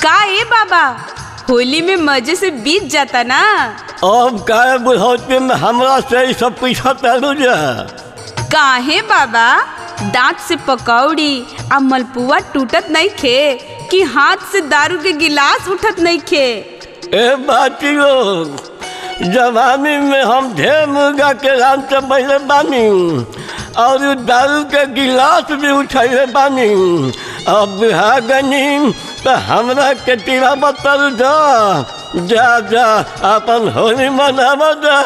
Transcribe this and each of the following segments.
का ए बाबा होली में मजे से बीत जाता ना अब काय बुढ़ौती में हमरा से ई सब पैसा तारू जा काहे बाबा दांत से पकौड़ी आ मलपुआ टूटत नहीं खे कि हाथ से दारू के गिलास उठत नहीं खे ए बाती लोग जवानी में हम ढेर मुर्गा के राम से पहले बानी और उ दारू के गिलास भी उठैले बानी अब बिहागनी तो हमरा के तीरा बतल जा जा जा अपन होली मनाव जा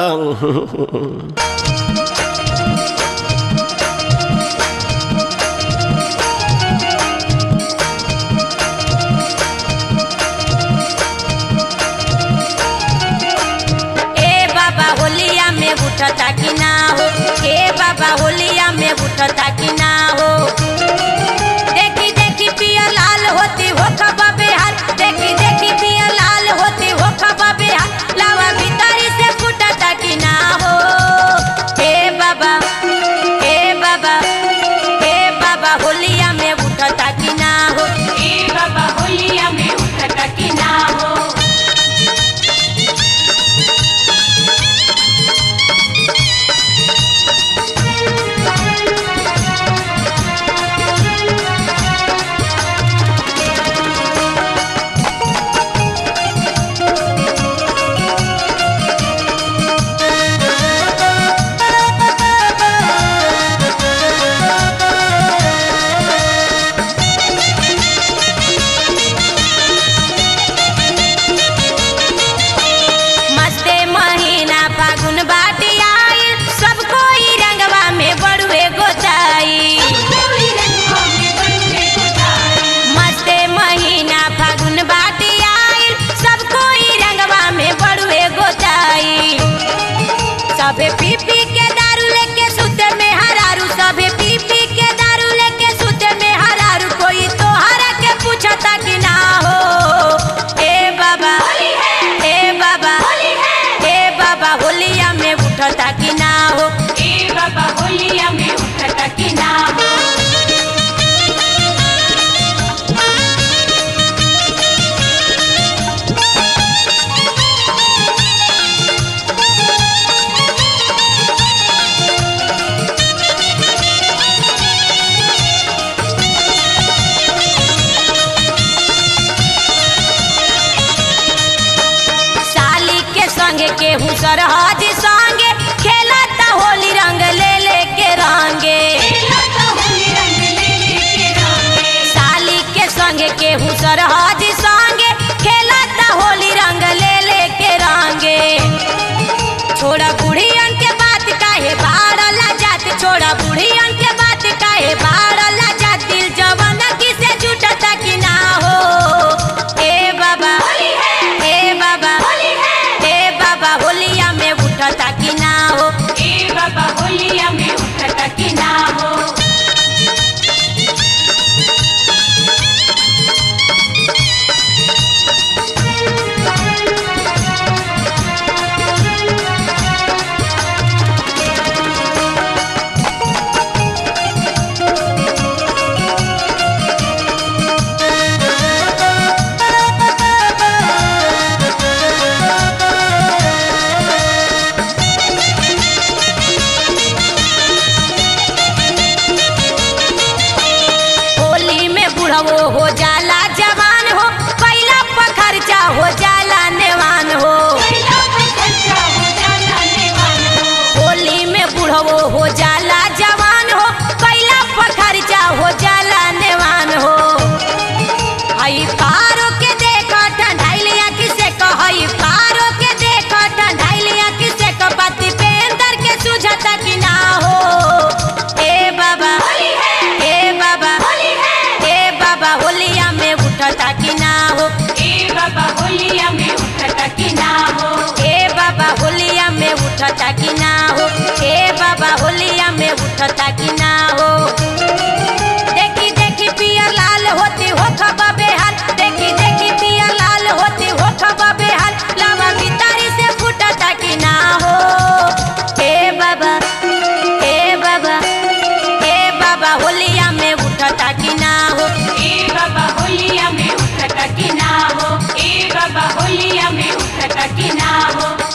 ए बाबा होलिया में उठता कि ना हो ए बाबा होलिया में उठता कि ना हो देखी देखी पिया लाल होती हो खबा बेहाल देखी देखी पिया लाल होती हो खबा बेहाल लावा भीतरी से फुटता कि ना हो ए बाबा ए बाबा ए बाबा होलिया में उठता कि ना हो ए बाबा होलिया में उठता कि ना हो मस्ते महीना फागुन बाटी आई सब कोई रंगवा में बड़ुए गोचाई मस्ते महीना फागुन बाटी आई सब कोई रंगवा में बड़ुए गोचाई सबे पी पी के दारू लेके सुते में हरारू सबे पी पी के दारू लेके सुते में हरारू कोई तो हरा के पूछता कि ना हो ए बाबा ए बाबा ए बाबा होलिया में उठता कि ना हो ए बाबा होलिया में उठता कि ना हो साली के संगे केहू सरहद संगे खेलता होली रंग ले ले के रंगे साली के संगे केहू सरहद संगे खेलता होली रंग ले ले के रंगे छोड़ा बुढ़ियन के बात काहे बाड़ला जात छोड़ा बुढ़ियन के बात काहे बाड़ला जात दिल जवान की से जुटता कि ना हो ए बाबा ए बाबा ए बाबा होलिया में उठता कि ना हो ए बाबा होलिया में उठता कि ना हो होली में बुढ़वो हो जाला जवान हो कैला पर खर्चा हो जाला नेवान हो होली में बुढ़वो हो जाला जवान हो कैला पर खर्चा हो जाला नेवान हो हई पारो के देख ठंडाइलिया किसे कहई पारो के देख ठंडाइलिया किसे क बाती पेंदर के सुझता कि ना हो ए बाबा ए बाबा ए बाबा होलिया में उठता कि ना हो ए बाबा होलिया में उठता कि ना हो ए बाबा होलिया में उठता कि ना हो ए बाबा होलिया में उठता कि ना हो देखी देखी पिया लाल होती हो खबा बेहाल देखी देखी पिया लाल होती हो खबा बेहाल लावा भीतरी से फुटता कि ना हो हे बाबा हे बाबा हे बाबा होलिया में उठता कि ना हो ए बाबा होलिया में उठता कि ना होलिया में उठता कि ना हो